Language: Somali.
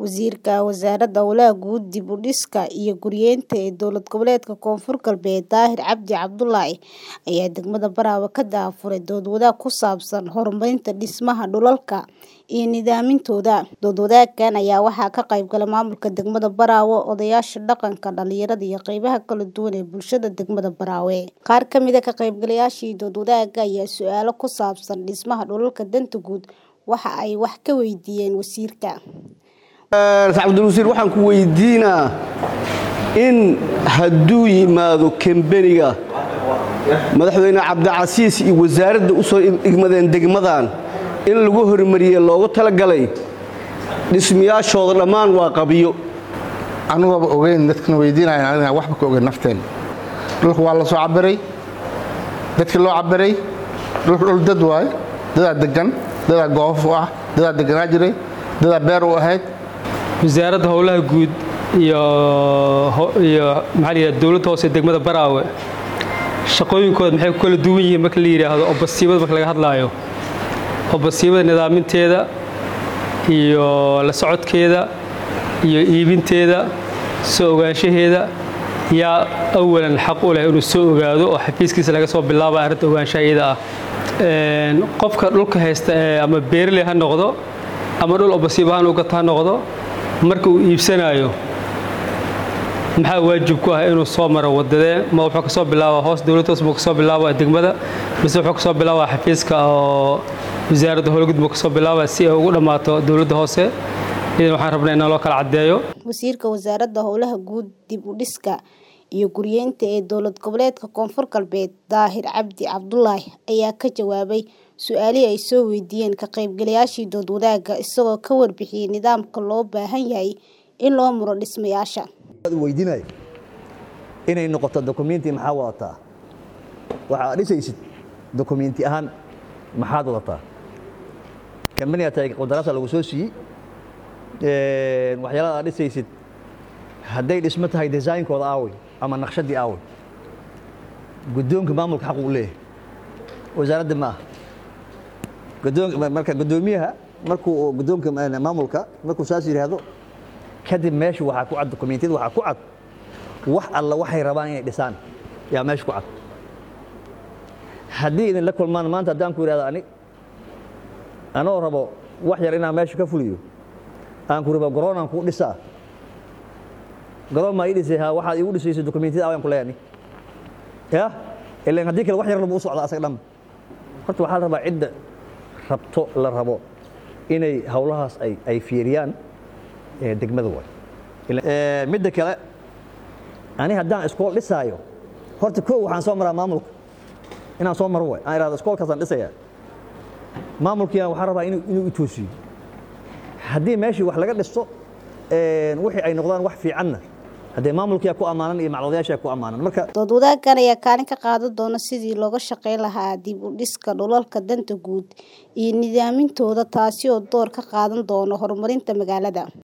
Wasiirka Wasaaradda Howlaha Guud, Dib u Dhiska iyo Guryeynta ee Dowlad Goboleedka Koonfur Galbeed Daahir Cabdi Cabdullaahi ayaa degmada Baraawe ka daahfuray dood wadaag ku saabsan horumarinta dhismaha dhulalka iyo nidaamintooda. Dood wadaaggan ayaa waxaa ka qayb galay maamulka degmada Baraawe, odayaasha dhaqanka, dhalinyarada iyo qaybaha kala duwan ee bulshada degmada Baraawe. Qaar ka mid ah ka qaybgalayaashii dood wadaagga ayaa su'aalo ku saabsan dhismaha dhulalka danta guud waxa ay wax ka weydiiyeen wasiirka. cabdulwasiir waxaan ku weydiinaa in hadduu yimaado kambeniga madaxweyne cabdicasiis iyo wasaaradda u soo igmadeen degmadan in lagu hormariye loogu talagalay dhismayaashooda dhammaan waa qabiyo anugaba ogeyn dadkana weydiinayan aniga waxba ka ogeyn nafteen dhulka waa la soo cabiray dadkii loo cabiray dhulka dhul dad waaye dadaa degan dadaa goof u ah dadaa deganaa jiray dadaa beer u ahayd wasaaradda howlaha guud iyo iyo maxaa la yidhahda dowladda hoose ee degmada Baraawe shaqooyinkooda maxay ku kala duwan yihiin marka la yidhaahdo obasiibada marka laga hadlaayo obasiibada nidaaminteeda iyo la socodkeeda iyo iibinteeda soo ogaanshaheeda yaa awalan xaq u leh inuu soo ogaado oo xafiiskiisa laga soo bilaaba arrinta ogaanshaha iyada ah qofka dhulka haysta ee ama beeraley ha noqdo ama dhul obasiib ahaan u gata ha noqdo marka uu iibsanayo maxaa waajib ku ah inuu soo maro wadadee ma wuxuu kasoo bilaabaa hoos dowladda hoos buu kasoo bilaabaa degmada mise wuxuu kasoo bilaabaa xafiiska oo wasaaradda howlgud buu kasoo bilaabaa si ay ugu dhammaato dowladda hoose idan waxaan rabnaa inaan loo kala caddeeyo wasiirka wasaaradda howlaha guud dib u dhiska iyo guryeynta ee dowlad goboleedka koonfur galbeed daahir cabdi cabdullaahi ayaa ka jawaabay su-aalihii ay soo weydiiyeen ka qaybgalayaashii dood wadaagga isagoo ka warbixiyey nidaamka loo baahan yahay in loo muro dhismayaasha weydiinaya inay noqoto dokumenti maxaa wadataa waxaad dhisaysid dokumenti ahaan maxaad wadataa kambaniga tahay qandaraasa lagu soo siiyey waxyaalada aad dhisaysid hadday dhismo tahay designkooda aawey ama naqshadii aawey guddoonka maamulka xaq uu leeyahay wasaaradda ma aha marka guddoomiyaha markuu guddoonka maamulka markuu saas yidhaahdo kadib meesha waxaa ku cad dokumentiyada waxaa ku cad wax alla waxay rabaan inay dhisaan yaa meesha ku cad haddii idin la kulmaan maanta haddaan ku yidhahdo ani anoo rabo wax yar inaan meesha ka fuliyo aan ku rabo garoonaan kuu dhisaa garoon maa ii dhisay ha waxaad iigu dhisaysa dokumentiyada awaan ku leeyani ya ilan haddii kale wax yar labu u socda asaga dhan horta waxaa la rabaa cidda rabto la rabo inay howlahaas ay ay fiiriyaan degmada waay midda kale ani haddaan iskool dhisaayo horta koo waxaan soo maraa maamulka inaan soo maro waay aan ihahdo iskoolkaasaan dhisayaa maamulkiina waxaan rabaa inuu i toosiyo haddii meeshii wax laga dhisto wixii ay noqdaan wax fiicanna haddee maamulkiyaa ku ammaanan iyo macluudayaashaa ku ammaanan marka dood wadaaggan ayaa kaalin ka qaadan doona sidii looga shaqayn lahaa dib u dhiska dhulalka danta guud iyo nidaamintooda taasi oo door ka qaadan doona horumarinta magaalada